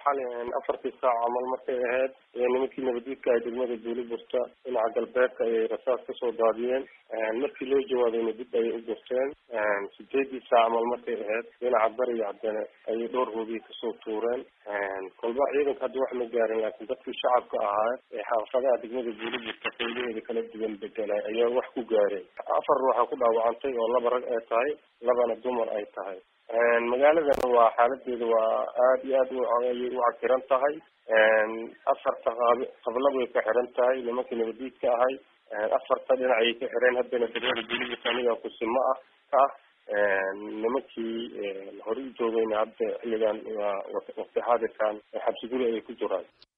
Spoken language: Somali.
xali afartii saac camal markay ahayd nimankii nabadiidka ay degmada buuliburta dhinaca galbeedka ayay rasaas kasoo daadiyeen markii loo jawaabayna dib ayay u gurteen sideedii saac camal markay ahayd dhinaca bariga haddana ayay dhowr hoobiya kasoo tuureen kolba ciidanka hadda wax ma gaarin laakiin dadkii shacabka ahaa ee xaafadaha degmada buuliburta qaylaheeda kala duwan bedelay ayaa wax ku gaareen afar ruuxa ku dhaawacantay oo laba rag ay tahay labana dumar ay tahay magaaladana waa xaaladeeda waa aada iyo aad ayay u cakiran tahay afarta qaab qablad way ka xiran tahay nimankii nabadiidka ahay afarta dhinac ayay ka xireen haddana degmada buuliburta aniga kusimo ah ka ah nimankii hore u joogayna hadda xilligan waa waqti xaadirkan xabsi guri ayay ku jiraan